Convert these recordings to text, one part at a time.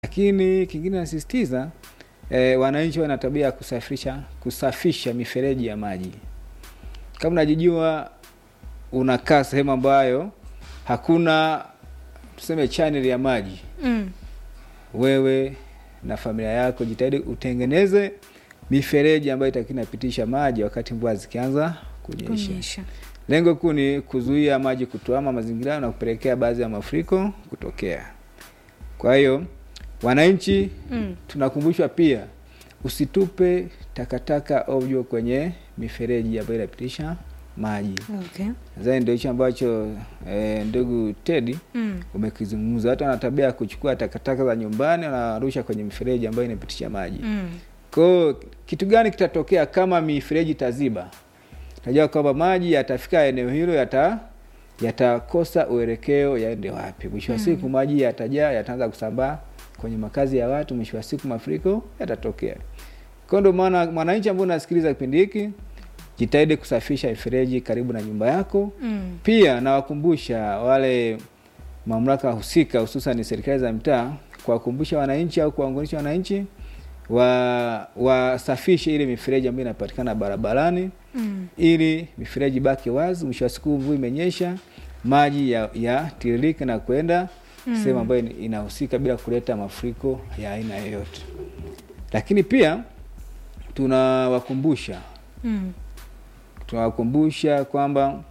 Lakini kingine nasisitiza e, wananchi wana tabia ya kusafisha kusafisha mifereji ya maji. Kama unajijua unakaa sehemu ambayo hakuna tuseme channel ya maji Mm. wewe na familia yako jitahidi utengeneze mifereji ambayo itakuwa inapitisha maji wakati mvua zikianza kunyesha. Kunyesha. Lengo kuu ni kuzuia maji kutuama mazingira na kupelekea baadhi ya mafuriko kutokea. Kwa hiyo wananchi Mm. tunakumbushwa pia usitupe takataka ovyo kwenye mifereji ambayo inapitisha maji. Okay. Nadhani ndio hicho ambacho eh, ndugu Teddy Mm. umekizungumza. Watu wana tabia ya kuchukua takataka za nyumbani wanarusha kwenye mifereji ambayo inapitisha maji. Mm. Kwa hiyo kitu gani kitatokea kama mifereji taziba? Najua kwamba maji yatafika eneo hilo yata yatakosa uelekeo yaende wapi. Mwisho wa Mm. siku maji yatajaa, yataanza kusambaa kwenye makazi ya watu, mwisho wa siku mafuriko yatatokea. Kwa hiyo ndio maana mwananchi ambaye unasikiliza kipindi hiki, jitahidi kusafisha mifereji karibu na nyumba yako. Mm. Pia nawakumbusha wale mamlaka husika hususan serikali za mtaa kuwakumbusha wananchi au kuwaunganisha wananchi wa wasafishe ile mifereji ambayo inapatikana barabarani Mm. ili mifereji baki wazi. Mwisho wa siku mvua imenyesha, maji ya, ya tiririke na kwenda Mm. sehemu ambayo ina- inahusika bila kuleta mafuriko ya aina yoyote. Lakini pia tunawakumbusha Mm. tunawakumbusha kwamba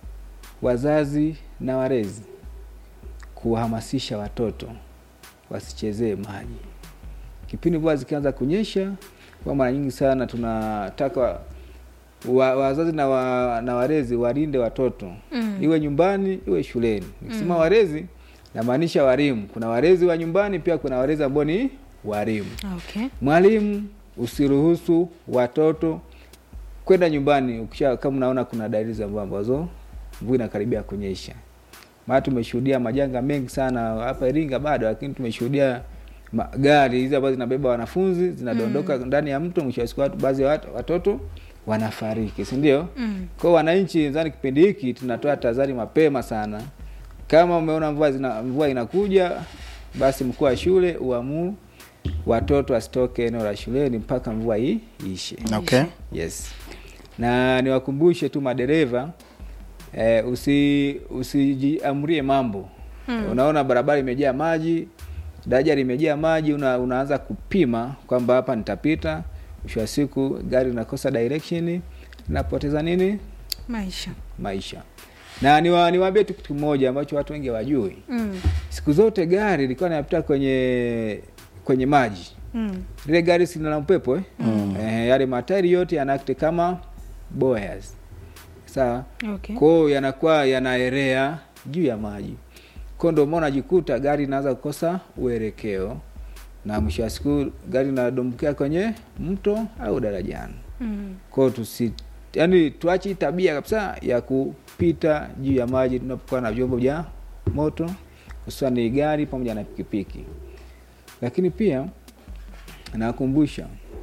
wazazi na walezi kuwahamasisha watoto wasichezee maji kipindi mvua zikianza kunyesha. Kwa mara nyingi sana tunataka wa, wazazi na, wa, na walezi walinde watoto Mm. iwe nyumbani iwe shuleni. Nikisema Mm. walezi namaanisha walimu. Kuna walezi wa nyumbani, pia kuna walezi ambao ni walimu. Okay. Mwalimu, usiruhusu watoto kwenda nyumbani ukisha kama unaona kuna dalili za mvua ambazo mvua inakaribia kunyesha. Maana tumeshuhudia majanga mengi sana hapa Iringa bado, lakini tumeshuhudia magari hizi ambazo zinabeba wanafunzi zinadondoka ndani ya mto, mwisho wa siku watu baadhi ya watu, watoto wanafariki, si ndio? Mm. Kwa hiyo wananchi, nadhani kipindi hiki tunatoa tahadhari mapema sana. Kama umeona mvua zina, mvua inakuja, basi mkuu wa shule uamuru watoto wasitoke eneo la shuleni mpaka mvua hii iishe. Okay. Yes, na niwakumbushe tu madereva eh, usi usijiamrie mambo Mm. unaona barabara imejaa maji, daraja limejaa maji, una, unaanza kupima kwamba hapa nitapita. Mwisho wa siku gari linakosa direction, linapoteza nini? Maisha. Maisha. Na niwa, niwaambie tu kitu kimoja ambacho watu wengi hawajui. Mm. Siku zote gari lilikuwa linapita kwenye kwenye maji Mm. lile gari si lina upepo eh? Eh, yale matairi yote yanaakti kama buoys sawa. Okay. Kwa hiyo yanakuwa yanaelea juu ya maji, kwa ndio maana unajikuta gari inaanza kukosa uelekeo, na mwisho wa siku gari linadumbukia kwenye mto au darajani. Mm. Kwa hiyo tusi, yani tuache hii tabia kabisa ya kupita juu ya maji tunapokuwa na vyombo vya moto, hususan ni gari pamoja na pikipiki. Lakini pia nakumbusha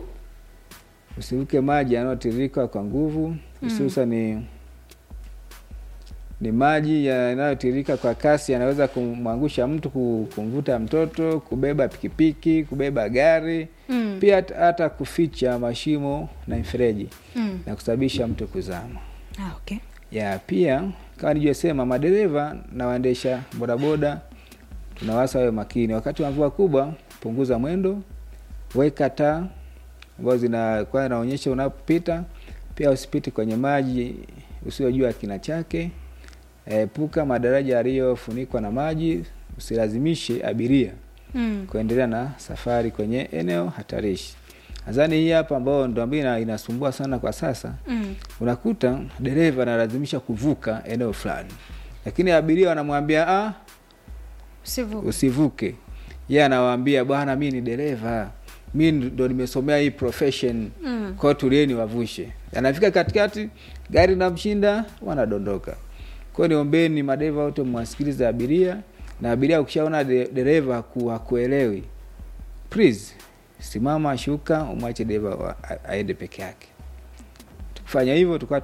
usiruke maji yanayotiririka kwa nguvu, hususan ni ni maji yanayotiririka kwa kasi, yanaweza kumwangusha mtu, ku- kumvuta mtoto, kubeba pikipiki, kubeba gari Mm. pia hata- hata kuficha mashimo na mifereji Mm. na kusababisha mtu kuzama. Ah, okay. Ya pia kama nilivyosema, madereva na waendesha bodaboda tunawasa wawe makini wakati wa mvua kubwa. Punguza mwendo, weka taa ambazo zinakuwa zinaonyesha unapopita. Pia usipite kwenye maji usiojua kina chake. Epuka madaraja yaliyofunikwa na maji. Usilazimishe abiria Mm. kuendelea na safari kwenye eneo hatarishi. Nadhani hii hapa ambayo ndo ambayo ina- inasumbua sana kwa sasa, Mm. unakuta dereva analazimisha kuvuka eneo fulani, lakini abiria wanamwambia ah, Usivuke. usivuke. Yeye anawaambia bwana, mi ni dereva, mi ndo nimesomea hii profession, Mm. kwa hiyo tulieni wavushe. Anafika katikati, gari namshinda, wanadondoka. Kwa hiyo niombeni madereva wote mwasikilize abiria, na abiria ukishaona de- dereva haku- hakuelewi, please simama, shuka, umwache dereva wa- a- aende peke yake. Tukifanya hivyo tukawa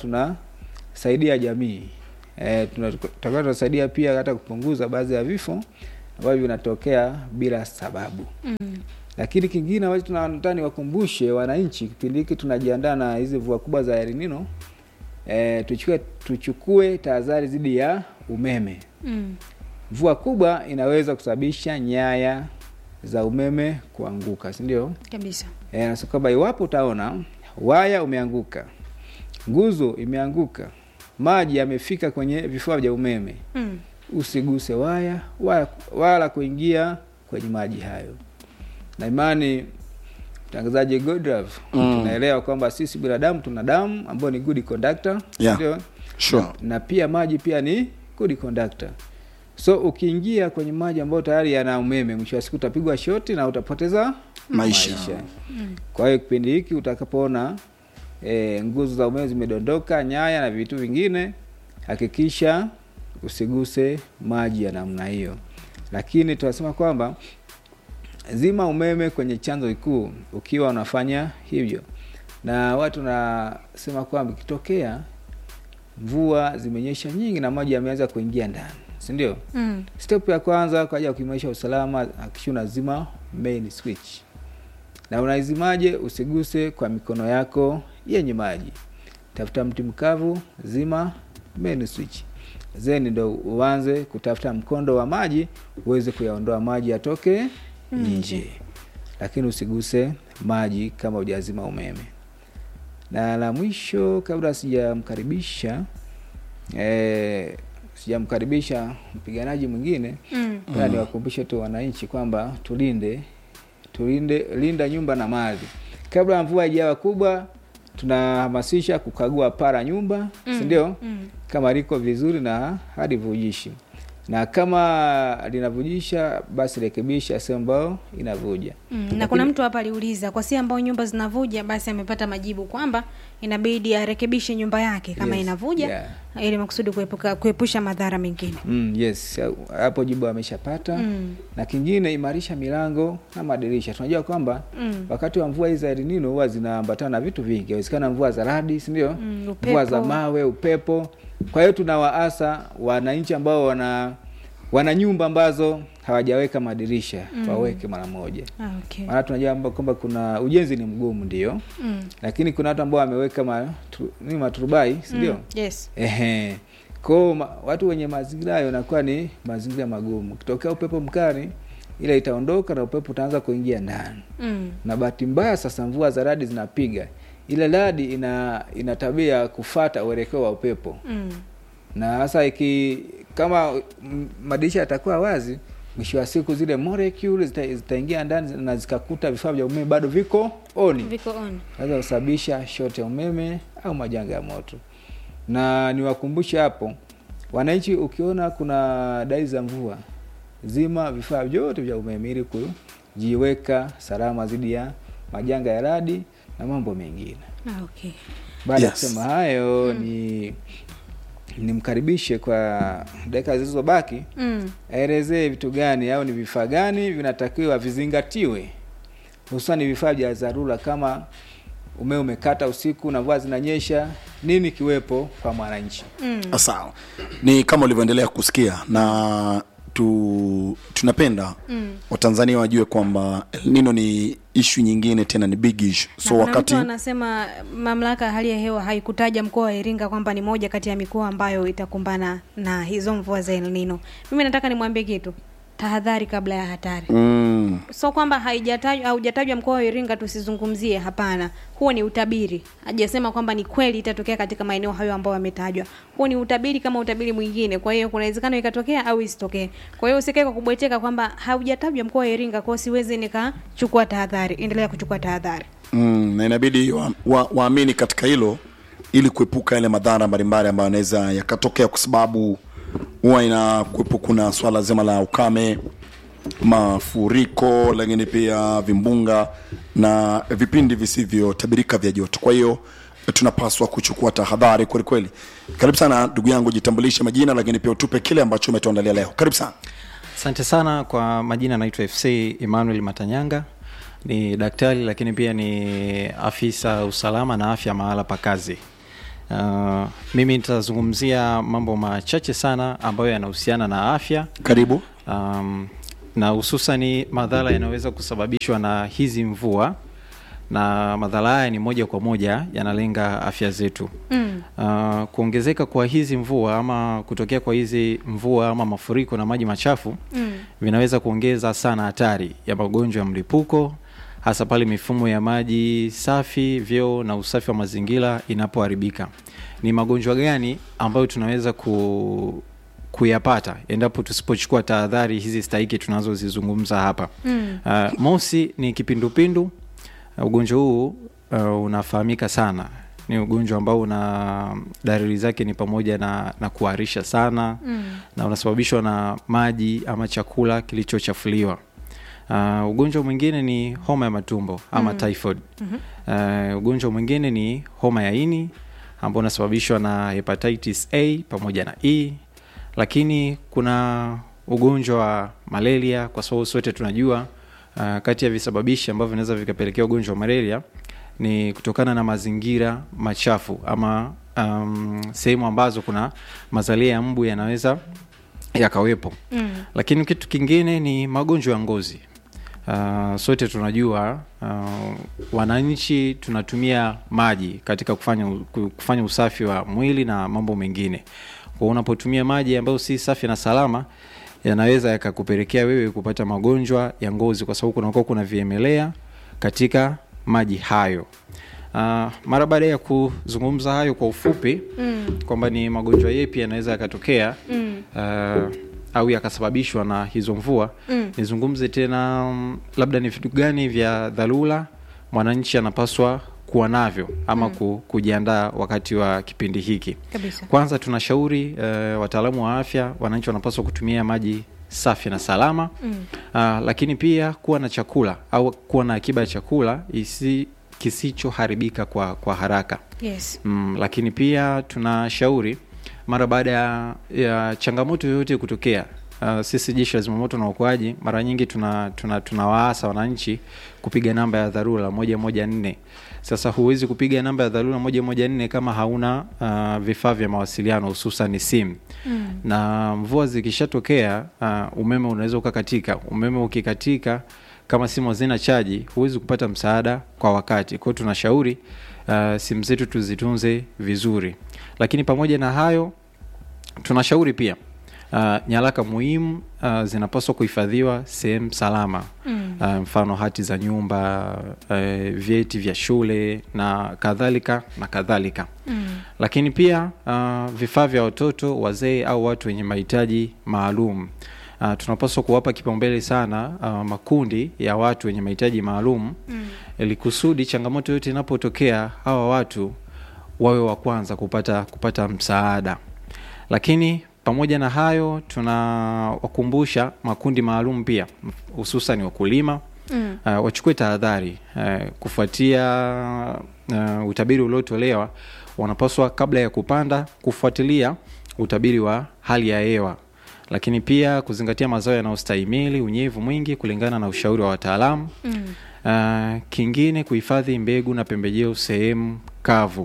tunasaidia jamii e, tutakuwa tunasaidia pia hata kupunguza baadhi ya vifo ambavyo vinatokea bila sababu Mm. lakini kingine ambacho tunataka niwakumbushe wananchi kipindi hiki tunajiandaa na hizi mvua kubwa za El Nino e, tuchukue tuchukue tahadhari dhidi ya umeme Mm. mvua kubwa inaweza kusababisha nyaya za umeme kuanguka si ndio Kabisa. e, nasa kwamba iwapo utaona waya umeanguka nguzo imeanguka maji yamefika kwenye vifaa vya umeme Mm. usiguse waya wala, wala kuingia kwenye maji hayo na imani mtangazaji Godlove Mm. tunaelewa kwamba sisi binadamu tuna damu ambayo ni good conductor Yeah. ndio Sure. na, na pia maji pia ni good conductor so ukiingia kwenye maji ambayo tayari yana umeme mwisho wa siku utapigwa shoti na utapoteza Maisha. Mm. kwa hiyo kipindi hiki utakapoona e, nguzo za umeme zimedondoka nyaya na vitu vingine hakikisha usiguse maji ya namna hiyo lakini tunasema kwamba zima umeme kwenye chanzo kikuu ukiwa unafanya hivyo na watu nasema kwamba ikitokea mvua zimenyesha nyingi na maji yameanza kuingia ndani si ndio Mm. step ya kwanza kwa ajili ya kuimarisha usalama hakikisha unazima main switch na unaizimaje usiguse kwa mikono yako yenye maji tafuta mti mkavu zima main switch then ndo uanze kutafuta mkondo wa maji uweze kuyaondoa maji yatoke nje lakini usiguse maji kama hujazima umeme na la mwisho kabla sijamkaribisha eh, sijamkaribisha mpiganaji mwingine Mm. mm. niwakumbushe tu wananchi kwamba tulinde tulinde linda nyumba na mali kabla ya mvua ijawa kubwa tunahamasisha kukagua para nyumba mm. si ndio Mm. kama liko vizuri na halivujishi na kama linavujisha basi rekebisha sehemu ambayo inavuja Mm, na kuna mtu hapa aliuliza kwa si ambao nyumba zinavuja basi amepata majibu kwamba inabidi arekebishe nyumba yake kama Yes, inavuja yeah. ili makusudi kuepuka kuepusha madhara mengine mm, yes hapo jibu ameshapata Mm. na kingine imarisha milango na madirisha tunajua kwamba Mm. wakati wa mvua hizi za El Nino huwa zinaambatana na vitu vingi inawezekana mvua za radi si ndio Mm, mvua za upepo. mawe upepo kwa hiyo tunawaasa wananchi ambao wana wana nyumba ambazo hawajaweka madirisha mm. waweke mara moja Ah, okay. maana tunajua kwamba- kwamba kuna ujenzi ni mgumu ndio Mm. lakini kuna watu ambao wameweka ma, tu, ni maturubai si ndio Mm. Yes. Ehe. Kwao ma, watu wenye mazingira hayo inakuwa ni mazingira magumu. Kitokea upepo mkali, ile itaondoka na upepo utaanza kuingia ndani. Mm. Na bahati mbaya sasa mvua za radi zinapiga. Ile radi ina ina tabia ya kufata uelekeo wa upepo. Mm. Na sasa iki kama mm, madirisha yatakuwa wazi, mwisho wa siku zile molecule zita- zitaingia ndani na zikakuta vifaa vya umeme bado viko oni Viko on. naweza kusababisha shoti ya umeme au majanga ya moto. Na niwakumbushe hapo wananchi, ukiona kuna dalili za mvua, zima vifaa vyote vya umeme ili kujiweka salama dhidi ya majanga ya radi na mambo mengine. Ah, okay. Baada ya Yes. kusema hayo, ni nimkaribishe kwa dakika zilizobaki Mm. aelezee vitu gani au ni vifaa gani vinatakiwa vizingatiwe, hususani vifaa vya dharura kama umeme umekata usiku na mvua zinanyesha, nini kiwepo kwa mwananchi? Mm. sawa ni kama ulivyoendelea kusikia na tu, tunapenda Mm. watanzania wajue kwamba El Nino ni ishu nyingine tena ni big issue Na so kuna wakati mtu anasema mamlaka ya hali ya hewa haikutaja mkoa wa Iringa kwamba ni moja kati ya mikoa ambayo itakumbana na hizo mvua za El Nino. Mimi nataka nimwambie kitu, tahadhari kabla ya hatari. mm, So kwamba haijatajwa haujatajwa mkoa wa Iringa tusizungumzie, hapana. Huo ni utabiri. Hajasema kwamba ni kweli itatokea katika maeneo hayo ambayo yametajwa. Huo ni utabiri kama utabiri mwingine. Kwa hiyo kuna uwezekano ikatokea au isitokee. Kwa hiyo usikae kwa kubweteka kwamba haujatajwa mkoa wa Iringa, kwa hiyo siwezi nikachukua tahadhari. Endelea kuchukua tahadhari. mm, na inabidi waamini wa, waamini katika hilo ili kuepuka yale madhara mbalimbali ambayo yanaweza yakatokea kwa sababu huwa inakuwepo kuna swala zima la ukame mafuriko lakini pia vimbunga na vipindi visivyotabirika vya joto kwa hiyo tunapaswa kuchukua tahadhari kwelikweli karibu sana ndugu yangu jitambulishe majina lakini pia utupe kile ambacho umetuandalia leo karibu sana asante sana kwa majina naitwa fc emmanuel matanyanga ni daktari lakini pia ni afisa usalama na afya mahala pa kazi uh, mimi nitazungumzia mambo machache sana ambayo yanahusiana na afya karibu um, na hususani madhara yanayoweza kusababishwa na hizi mvua na madhara haya ni moja kwa moja yanalenga afya zetu Mm. uh, kuongezeka kwa hizi mvua ama kutokea kwa hizi mvua ama mafuriko na maji machafu Mm. vinaweza kuongeza sana hatari ya magonjwa ya mlipuko hasa pale mifumo ya maji safi vyoo na usafi wa mazingira inapoharibika ni magonjwa gani ambayo tunaweza ku kuyapata endapo tusipochukua tahadhari hizi stahiki tunazozizungumza hapa Mm. uh, mosi ni kipindupindu uh, ugonjwa huu uh, unafahamika sana ni ugonjwa ambao una dalili zake ni pamoja na, na kuharisha sana Mm. na unasababishwa na maji ama chakula kilichochafuliwa uh, ugonjwa mwingine ni homa ya matumbo ama Mm. typhoid Mhm. uh, ugonjwa mwingine ni homa ya ini ambao unasababishwa na hepatitis a pamoja na e lakini kuna ugonjwa wa malaria kwa sababu sote tunajua uh, kati ya visababishi ambavyo vinaweza vikapelekea ugonjwa wa malaria ni kutokana na mazingira machafu ama um, sehemu ambazo kuna mazalia ya mbu yanaweza yakawepo Mm. lakini kitu kingine ni magonjwa ya ngozi uh, sote tunajua uh, wananchi tunatumia maji katika kufanya, ku- kufanya usafi wa mwili na mambo mengine kwa unapotumia maji ambayo si safi na salama yanaweza yakakupelekea wewe kupata magonjwa ya ngozi kwa sababu kunakuwa kuna viemelea katika maji hayo uh, mara baada ya kuzungumza hayo kwa ufupi Mm. kwamba ni magonjwa yepi yanaweza yakatokea Mm. uh, au yakasababishwa na hizo mvua Mm. nizungumze tena mm, labda ni vitu gani vya dharura mwananchi anapaswa kuwa navyo ama mm. ku, kujiandaa wakati wa kipindi hiki Kabisa. kwanza tunashauri uh, wataalamu wa afya wananchi wanapaswa kutumia maji safi na salama Mm. uh, lakini pia kuwa na chakula au kuwa na akiba ya chakula isi kisichoharibika kwa, kwa haraka Yes. mm, lakini pia tunashauri mara baada ya, ya changamoto yoyote kutokea uh, sisi jeshi la zimamoto na uokoaji mara nyingi tunawaasa tuna, tuna wananchi kupiga namba ya dharura moja moja nne sasa huwezi kupiga namba ya dharura moja moja nne kama hauna uh, vifaa vya mawasiliano hususan simu Mm. na mvua zikishatokea uh, umeme unaweza ukakatika umeme ukikatika kama simu hazina chaji huwezi kupata msaada kwa wakati kwao tunashauri uh, simu zetu tuzitunze vizuri lakini pamoja na hayo tunashauri pia uh, nyaraka muhimu uh, zinapaswa kuhifadhiwa sehemu salama Mm. uh, mfano hati za nyumba uh, vyeti vya shule na kadhalika na kadhalika Mm. lakini pia uh, vifaa vya watoto wazee au watu wenye mahitaji maalum uh, tunapaswa kuwapa kipaumbele sana uh, makundi ya watu wenye mahitaji maalum Mm. ili kusudi changamoto yote inapotokea hawa watu wawe wa kwanza kupata kupata msaada lakini pamoja na hayo tunawakumbusha makundi maalum pia hususan wakulima Mm. uh, wachukue tahadhari uh, kufuatia uh, utabiri uliotolewa wanapaswa kabla ya kupanda kufuatilia utabiri wa hali ya hewa lakini pia kuzingatia mazao yanayostahimili unyevu mwingi kulingana na ushauri wa wataalamu Mm. uh, kingine kuhifadhi mbegu na pembejeo sehemu kavu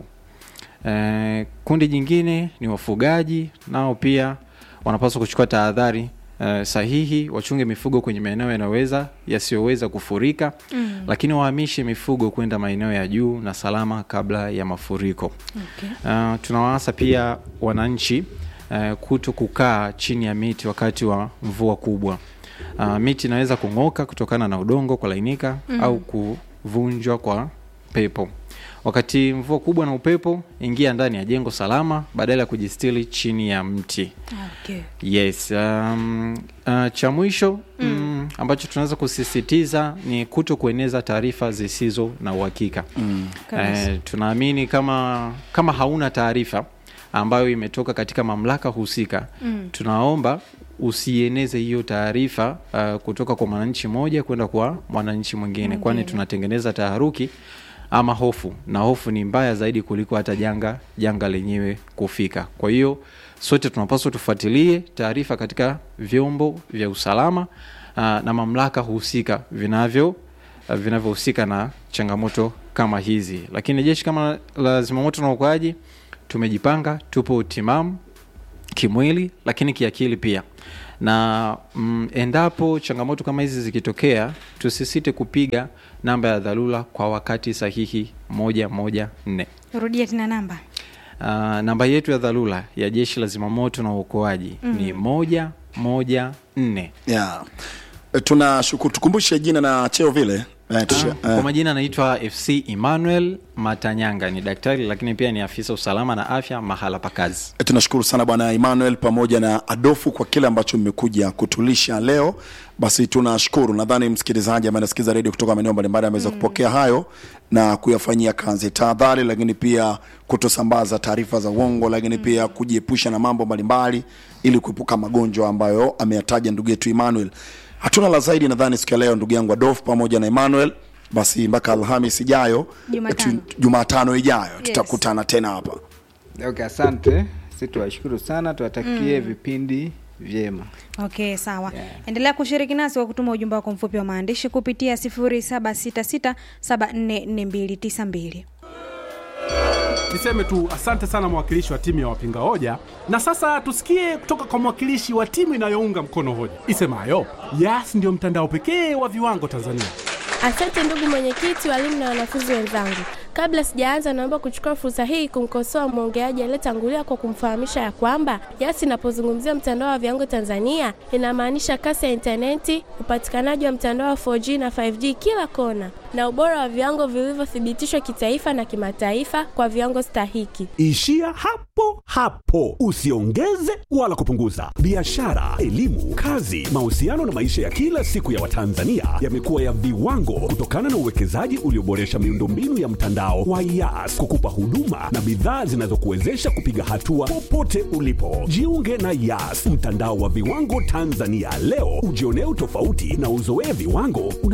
uh, kundi jingine ni wafugaji nao pia wanapaswa kuchukua tahadhari uh, sahihi wachunge mifugo kwenye maeneo yanayoweza yasiyoweza kufurika Mm. lakini wahamishe mifugo kwenda maeneo ya juu na salama kabla ya mafuriko Okay. uh, tunawaasa pia wananchi uh, kuto kukaa chini ya miti wakati wa mvua kubwa uh, miti inaweza kung'oka kutokana na udongo kulainika mm. au kuvunjwa kwa pepo wakati mvua kubwa na upepo ingia ndani ya jengo salama badala ya kujistili chini ya mti Okay. yes um, uh, cha mwisho mm. mm, ambacho tunaweza kusisitiza ni kuto kueneza taarifa zisizo na uhakika mm. Kabisa. eh, tunaamini kama kama hauna taarifa ambayo imetoka katika mamlaka husika Mm. tunaomba usieneze hiyo taarifa uh, kutoka kwa mwananchi mmoja kwenda kwa mwananchi mwingine kwani Mwingine. tunatengeneza taharuki ama hofu na hofu ni mbaya zaidi kuliko hata janga janga lenyewe kufika kwa hiyo sote tunapaswa tufuatilie taarifa katika vyombo vya usalama uh, na mamlaka husika vinavyo uh, vinavyohusika na changamoto kama hizi lakini jeshi kama la zimamoto na uokoaji tumejipanga tupo timamu kimwili lakini kiakili pia na mm, endapo changamoto kama hizi zikitokea tusisite kupiga namba ya dharura kwa wakati sahihi moja moja nne rudia tena namba Uh, namba yetu ya dharura ya jeshi la zimamoto na uokoaji mm. ni moja moja nne yeah. E, tunashukuru tukumbushe jina na cheo vile e, tusha, kwa majina anaitwa fc emmanuel matanyanga ni daktari lakini pia ni afisa usalama na afya mahala pa kazi E, tunashukuru sana bwana Emmanuel pamoja na Adofu kwa kile ambacho mmekuja kutulisha leo. Basi tunashukuru, nadhani msikilizaji ambaye anasikiza redio kutoka maeneo mbalimbali ameweza mm. kupokea hayo na kuyafanyia kazi. Tahadhari, lakini pia kutosambaza taarifa za uongo, lakini mm. pia kujiepusha na mambo mbalimbali ili kuepuka magonjwa ambayo ameyataja ndugu yetu Emmanuel. Hatuna la zaidi nadhani siku ya leo, ndugu yangu Adofu pamoja na Emmanuel. Basi mpaka Alhamis ijayo, Jumatano. tu- Jumatano ijayo tutakutana tena hapa. okay, asante si tuwashukuru sana tuwatakie vipindi vyema okay sawa Yeah. endelea kushiriki nasi kwa kutuma ujumbe wako mfupi wa maandishi kupitia 0766744292 Niseme tu asante sana mwakilishi wa timu ya wapinga hoja, na sasa tusikie kutoka kwa mwakilishi wa timu inayounga mkono hoja isemayo Yas ndio mtandao pekee wa viwango Tanzania. Asante ndugu mwenyekiti, walimu na wanafunzi wenzangu. Kabla sijaanza, naomba kuchukua fursa hii kumkosoa mwongeaji aliyetangulia kwa kumfahamisha ya kwamba Yas inapozungumzia mtandao wa viwango Tanzania inamaanisha kasi ya intaneti, upatikanaji wa mtandao wa 4G na 5G kila kona, na ubora wa viwango vilivyothibitishwa kitaifa na kimataifa kwa viwango stahiki. Ishia hapo hapo, usiongeze wala kupunguza. Biashara, elimu, kazi, mahusiano na maisha ya kila siku ya Watanzania yamekuwa ya viwango kutokana na uwekezaji ulioboresha miundombinu ya mtandao wa Yas kukupa huduma na bidhaa zinazokuwezesha kupiga hatua popote ulipo. Jiunge na Yas, mtandao wa viwango Tanzania leo, ujionee utofauti na uzoee viwango una